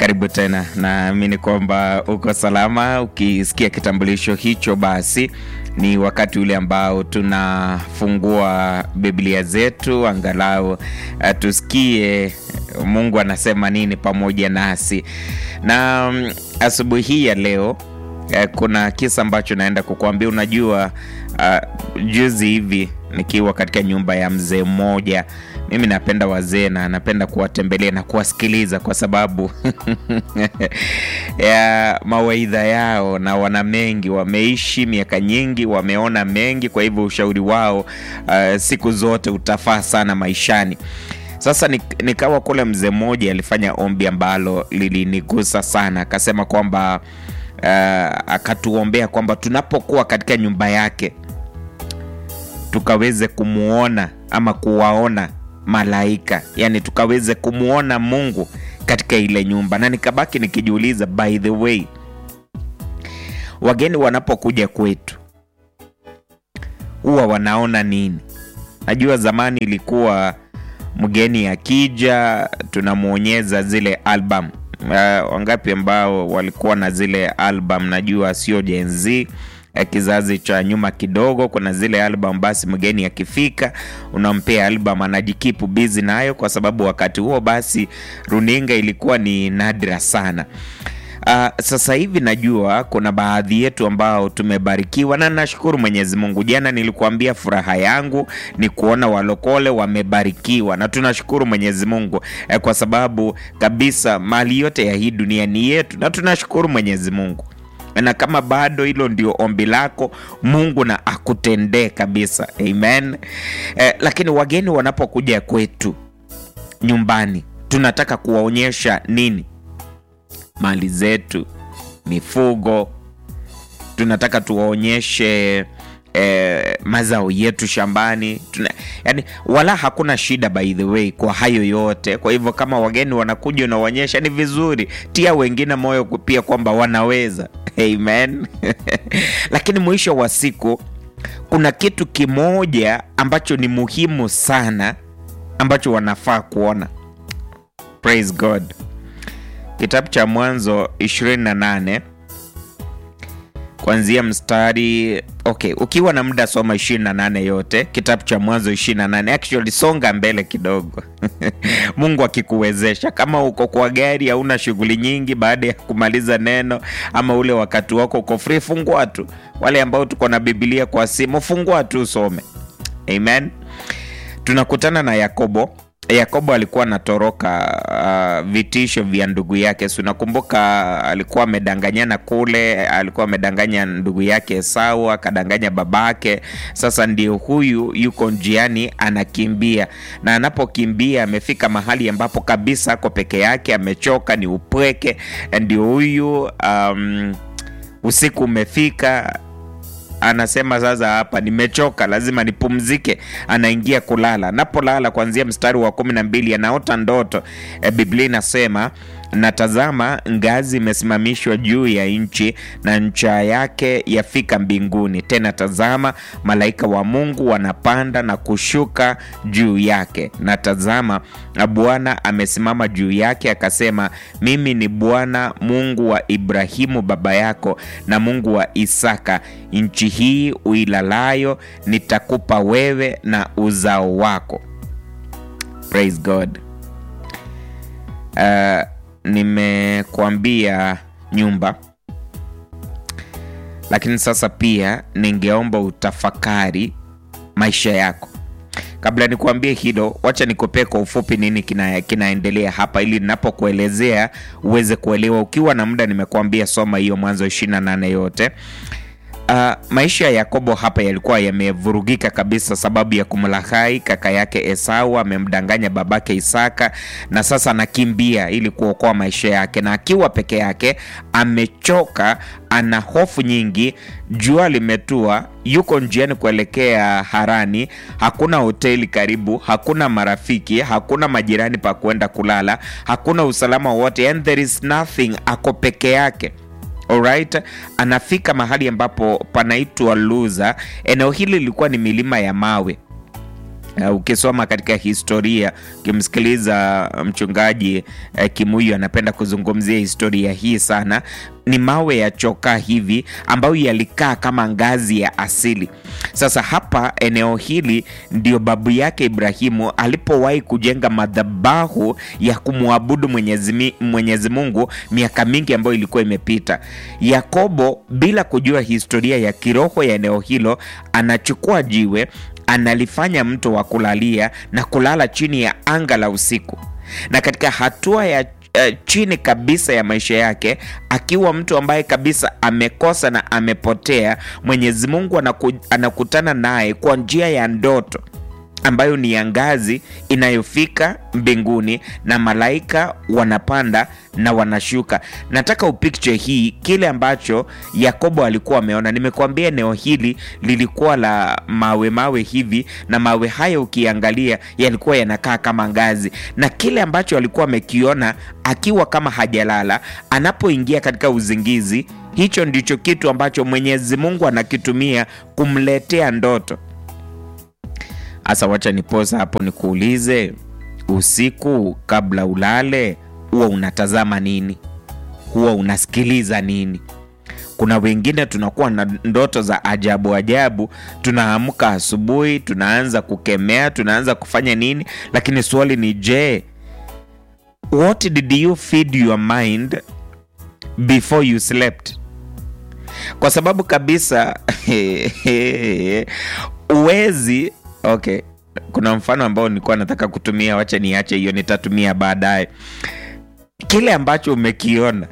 Karibu tena, naamini kwamba uko salama. Ukisikia kitambulisho hicho, basi ni wakati ule ambao tunafungua Biblia zetu angalau uh, tusikie Mungu anasema nini pamoja nasi. Na um, asubuhi hii ya leo uh, kuna kisa ambacho naenda kukuambia. Unajua uh, juzi hivi nikiwa katika nyumba ya mzee mmoja mimi napenda wazee na napenda kuwatembelea na kuwasikiliza kwa sababu ya mawaidha yao, na wana mengi, wameishi miaka nyingi, wameona mengi. Kwa hivyo ushauri wao uh, siku zote utafaa sana maishani. Sasa nikawa kule, mzee mmoja alifanya ombi ambalo lilinigusa sana, akasema kwamba uh, akatuombea kwamba tunapokuwa katika nyumba yake tukaweze kumwona ama kuwaona malaika yani, tukaweze kumwona Mungu katika ile nyumba. Na nikabaki nikijiuliza, by the way, wageni wanapokuja kwetu huwa wanaona nini? Najua zamani ilikuwa mgeni akija tunamwonyeza zile album. Uh, wangapi ambao walikuwa na zile album? Najua sio Gen Z kizazi cha nyuma kidogo, kuna zile album. Basi mgeni akifika, unampea album, anajikipu busy nayo, kwa sababu wakati huo basi runinga ilikuwa ni nadra sana. Uh, sasa hivi najua kuna baadhi yetu ambao tumebarikiwa na nashukuru Mwenyezi Mungu. Jana nilikuambia furaha yangu ni kuona walokole wamebarikiwa, na tunashukuru Mwenyezi Mungu eh, kwa sababu kabisa mali yote ya hii dunia ni yetu, na tunashukuru Mwenyezi Mungu na kama bado hilo ndio ombi lako, Mungu na akutendee kabisa, amen. Eh, lakini wageni wanapokuja kwetu nyumbani, tunataka kuwaonyesha nini? Mali zetu, mifugo, tunataka tuwaonyeshe eh, mazao yetu shambani tuna, yani, wala hakuna shida by the way kwa hayo yote. Kwa hivyo kama wageni wanakuja unawaonyesha, ni vizuri, tia wengine moyo pia kwamba wanaweza Amen. Lakini mwisho wa siku kuna kitu kimoja ambacho ni muhimu sana ambacho wanafaa kuona. Praise God. Kitabu cha Mwanzo 28 kuanzia mstari okay, ukiwa na muda soma 28 yote, kitabu cha Mwanzo 28. Actually songa mbele kidogo Mungu akikuwezesha, kama uko kwa gari, hauna shughuli nyingi, baada ya kumaliza neno ama ule wakati wako uko free, fungua tu. Wale ambao tuko na Biblia kwa simu, fungua tu usome. Amen. Tunakutana na Yakobo. Yakobo alikuwa anatoroka uh, vitisho vya ndugu yake. Si unakumbuka, alikuwa amedanganyana kule, alikuwa amedanganya ndugu yake Esau, akadanganya babake. Sasa ndio huyu yuko njiani anakimbia, na anapokimbia amefika mahali ambapo kabisa ako peke yake, amechoka, ni upweke. Ndio huyu um, usiku umefika anasema sasa, hapa nimechoka, lazima nipumzike. Anaingia kulala. Anapolala kuanzia mstari wa kumi na mbili anaota ndoto e, Biblia inasema na tazama, ngazi imesimamishwa juu ya nchi na ncha yake yafika mbinguni. Tena tazama, malaika wa Mungu wanapanda na kushuka juu yake, na tazama, Bwana amesimama juu yake, akasema, mimi ni Bwana Mungu wa Ibrahimu baba yako na Mungu wa Isaka. Nchi hii uilalayo nitakupa wewe na uzao wako. Praise God. Uh, nimekuambia nyumba, lakini sasa pia ningeomba utafakari maisha yako. Kabla nikuambie hilo, wacha nikupee kwa ufupi nini kina, kinaendelea hapa ili ninapokuelezea uweze kuelewa. Ukiwa na muda, nimekuambia soma hiyo Mwanzo 28 yote. Uh, maisha ya Yakobo hapa yalikuwa yamevurugika kabisa sababu ya kumlaghai kaka yake Esau. Amemdanganya babake Isaka na sasa anakimbia ili kuokoa maisha yake, na akiwa peke yake amechoka, ana hofu nyingi. Jua limetua, yuko njiani kuelekea Harani. Hakuna hoteli karibu, hakuna marafiki, hakuna majirani pa kwenda kulala, hakuna usalama wote, and there is nothing. Ako peke yake. Alright, anafika mahali ambapo panaitwa Luza. Eneo hili lilikuwa ni milima ya mawe Uh, ukisoma katika historia ukimsikiliza mchungaji uh, Kimuyu anapenda kuzungumzia historia hii sana. Ni mawe ya chokaa hivi ambayo yalikaa kama ngazi ya asili. Sasa hapa eneo hili ndio babu yake Ibrahimu alipowahi kujenga madhabahu ya kumwabudu Mwenyezi, Mwenyezi Mungu miaka mingi ambayo ilikuwa imepita. Yakobo bila kujua historia ya kiroho ya eneo hilo anachukua jiwe analifanya mto wa kulalia na kulala chini ya anga la usiku. Na katika hatua ya uh, chini kabisa ya maisha yake, akiwa mtu ambaye kabisa amekosa na amepotea, Mwenyezi Mungu anaku, anakutana naye kwa njia ya ndoto ambayo ni ya ngazi inayofika mbinguni na malaika wanapanda na wanashuka. Nataka upicture hii kile ambacho Yakobo alikuwa ameona. Nimekuambia eneo hili lilikuwa la mawe mawe hivi, na mawe hayo ukiangalia yalikuwa yanakaa kama ngazi, na kile ambacho alikuwa amekiona akiwa kama hajalala, anapoingia katika uzingizi, hicho ndicho kitu ambacho Mwenyezi Mungu anakitumia kumletea ndoto. Asa, wacha niposa hapo nikuulize, usiku kabla ulale, huwa unatazama nini? Huwa unasikiliza nini? Kuna wengine tunakuwa na ndoto za ajabu ajabu, tunaamka asubuhi, tunaanza kukemea, tunaanza kufanya nini, lakini swali ni je, what did you feed your mind before you slept? Kwa sababu kabisa uwezi Okay, kuna mfano ambao nilikuwa nataka kutumia, wacha niache hiyo, nitatumia baadaye. Kile ambacho umekiona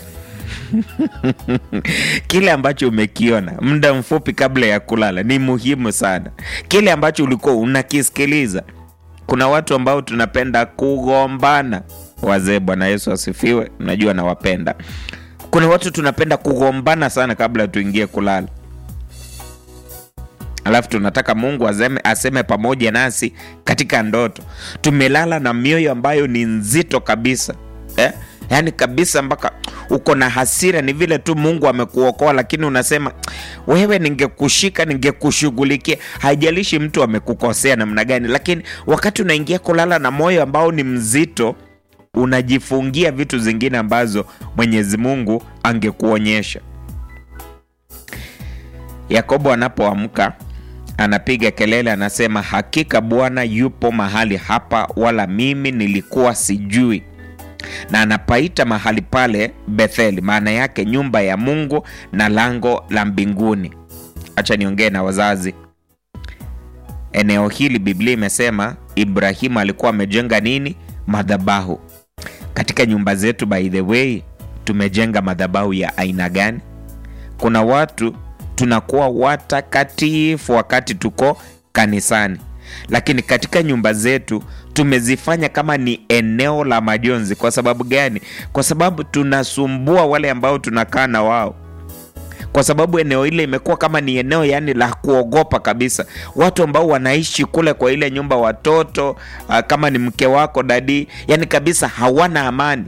kile ambacho umekiona muda mfupi kabla ya kulala ni muhimu sana. Kile ambacho ulikuwa unakisikiliza. Kuna watu ambao tunapenda kugombana, wazee, Bwana Yesu asifiwe, najua nawapenda. Kuna watu tunapenda kugombana sana kabla tuingie kulala alafu tunataka Mungu aseme, aseme pamoja nasi katika ndoto. Tumelala na mioyo ambayo ni nzito kabisa eh? Yaani kabisa mpaka uko na hasira, ni vile tu Mungu amekuokoa, lakini unasema wewe, ningekushika ningekushughulikia. Haijalishi mtu amekukosea namna gani, lakini wakati unaingia kulala na moyo ambao ni mzito, unajifungia vitu zingine ambazo Mwenyezi Mungu angekuonyesha. Yakobo anapoamka anapiga kelele, anasema hakika Bwana yupo mahali hapa, wala mimi nilikuwa sijui. Na anapaita mahali pale Betheli, maana yake nyumba ya Mungu na lango la mbinguni. Acha niongee na wazazi. Eneo hili Biblia imesema Ibrahimu alikuwa amejenga nini? Madhabahu. Katika nyumba zetu, by the way, tumejenga madhabahu ya aina gani? Kuna watu tunakuwa watakatifu wakati tuko kanisani, lakini katika nyumba zetu tumezifanya kama ni eneo la majonzi. Kwa sababu gani? Kwa sababu tunasumbua wale ambao tunakaa na wao, kwa sababu eneo ile imekuwa kama ni eneo yani la kuogopa kabisa. Watu ambao wanaishi kule kwa ile nyumba, watoto kama ni mke wako dadi, yani kabisa hawana amani.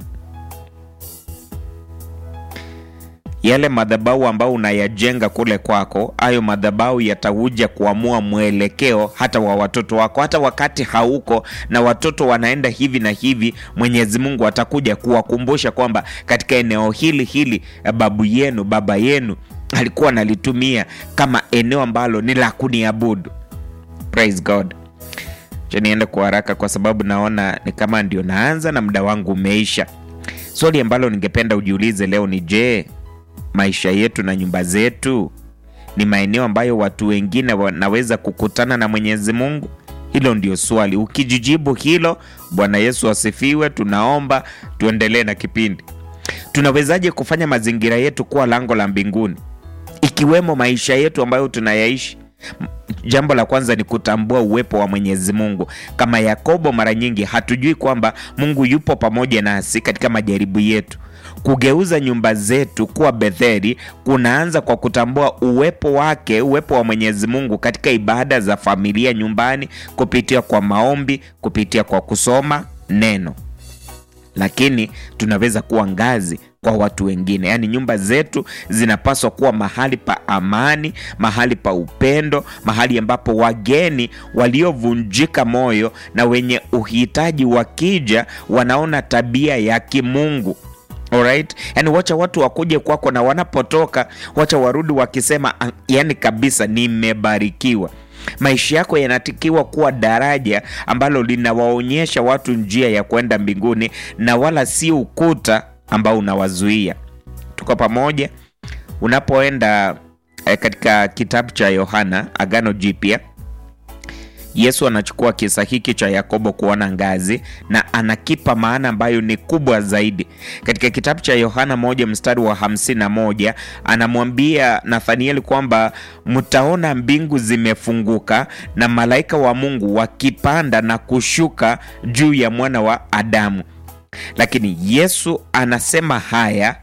Yale madhabahu ambao unayajenga kule kwako, hayo madhabahu yatakuja kuamua mwelekeo hata wa watoto wako. Hata wakati hauko na watoto wanaenda hivi na hivi, Mwenyezi Mungu atakuja kuwakumbusha kwamba katika eneo hili hili babu yenu, baba yenu alikuwa analitumia kama eneo ambalo ni la kuniabudu. Praise God. Cha niende kwa haraka kwa sababu naona ni kama ndio naanza na muda wangu umeisha. Swali ambalo ningependa ujiulize leo ni je, maisha yetu na nyumba zetu ni maeneo ambayo watu wengine wanaweza kukutana na Mwenyezi Mungu? Hilo ndio swali. Ukijijibu hilo, Bwana Yesu asifiwe. Tunaomba tuendelee na kipindi. Tunawezaje kufanya mazingira yetu kuwa lango la mbinguni, ikiwemo maisha yetu ambayo tunayaishi? Jambo la kwanza ni kutambua uwepo wa Mwenyezi Mungu. Kama Yakobo, mara nyingi hatujui kwamba Mungu yupo pamoja nasi katika majaribu yetu. Kugeuza nyumba zetu kuwa Betheli kunaanza kwa kutambua uwepo wake, uwepo wa Mwenyezi Mungu katika ibada za familia nyumbani, kupitia kwa maombi, kupitia kwa kusoma neno. lakini tunaweza kuwa ngazi kwa watu wengine. Yaani nyumba zetu zinapaswa kuwa mahali pa amani, mahali pa upendo, mahali ambapo wageni waliovunjika moyo na wenye uhitaji wakija wanaona tabia ya kimungu. Alright? Yani wacha watu wakuje kwako na wanapotoka wacha warudi wakisema yani kabisa nimebarikiwa. Maisha yako yanatakiwa kuwa daraja ambalo linawaonyesha watu njia ya kwenda mbinguni na wala si ukuta ambao unawazuia. Tuko pamoja? Unapoenda eh, katika kitabu cha Yohana Agano Jipya, Yesu anachukua kisa hiki cha Yakobo kuona ngazi na anakipa maana ambayo ni kubwa zaidi. Katika kitabu cha Yohana moja mstari wa hamsini na moja anamwambia Nathanieli kwamba mtaona mbingu zimefunguka na malaika wa Mungu wakipanda na kushuka juu ya mwana wa Adamu. Lakini Yesu anasema haya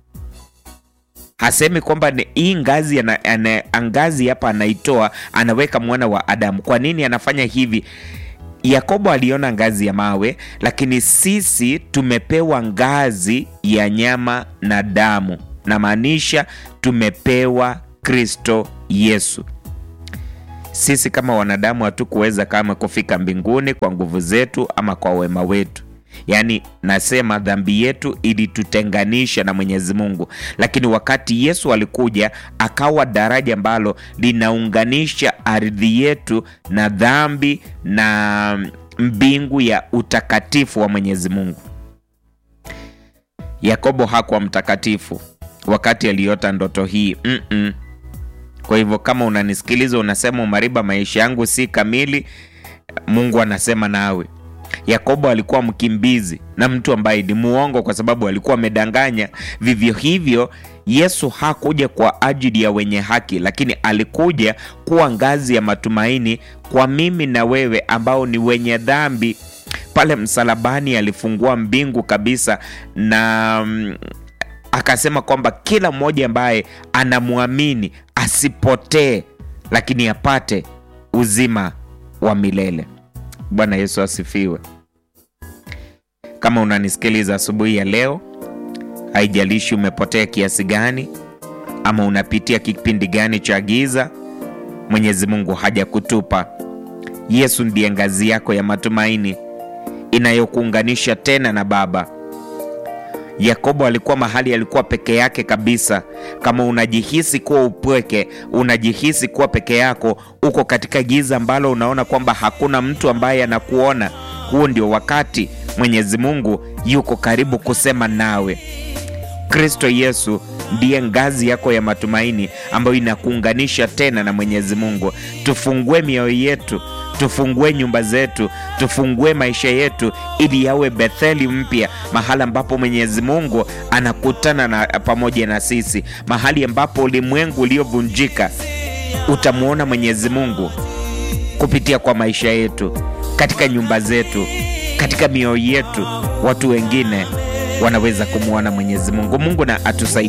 hasemi kwamba hii ngazi ana, ana, ngazi hapa anaitoa anaweka mwana wa Adamu. Kwa nini anafanya hivi? Yakobo aliona ngazi ya mawe, lakini sisi tumepewa ngazi ya nyama na damu, na maanisha tumepewa Kristo Yesu. Sisi kama wanadamu hatukuweza kama kufika mbinguni kwa nguvu zetu ama kwa wema wetu. Yaani, nasema dhambi yetu ilitutenganisha na Mwenyezi Mungu, lakini wakati Yesu alikuja akawa daraja ambalo linaunganisha ardhi yetu na dhambi na mbingu ya utakatifu wa Mwenyezi Mungu. Yakobo hakuwa mtakatifu wakati aliota ndoto hii mm -mm. Kwa hivyo kama unanisikiliza unasema Mariba, maisha yangu si kamili, Mungu anasema nawe Yakobo alikuwa mkimbizi na mtu ambaye ni muongo kwa sababu alikuwa amedanganya. Vivyo hivyo, Yesu hakuja kwa ajili ya wenye haki, lakini alikuja kuwa ngazi ya matumaini kwa mimi na wewe ambao ni wenye dhambi. Pale msalabani alifungua mbingu kabisa na mm, akasema kwamba kila mmoja ambaye anamwamini asipotee, lakini apate uzima wa milele. Bwana Yesu asifiwe. Kama unanisikiliza asubuhi ya leo, haijalishi umepotea kiasi gani ama unapitia kipindi gani cha giza, Mwenyezi Mungu hajakutupa. Yesu ndiye ngazi yako ya matumaini inayokuunganisha tena na Baba. Yakobo alikuwa mahali alikuwa peke yake kabisa. Kama unajihisi kuwa upweke, unajihisi kuwa peke yako, uko katika giza ambalo unaona kwamba hakuna mtu ambaye anakuona, huo ndio wakati Mwenyezi Mungu yuko karibu kusema nawe. Kristo Yesu ndiye ngazi yako ya matumaini ambayo inakuunganisha tena na Mwenyezi Mungu. Tufungue mioyo yetu, tufungue nyumba zetu, tufungue maisha yetu ili yawe Betheli mpya, mahali ambapo Mwenyezi Mungu anakutana na pamoja na sisi, mahali ambapo ulimwengu uliovunjika utamwona Mwenyezi Mungu kupitia kwa maisha yetu, katika nyumba zetu, katika mioyo yetu, watu wengine wanaweza kumwona Mwenyezi Mungu. Mungu na atusaidie.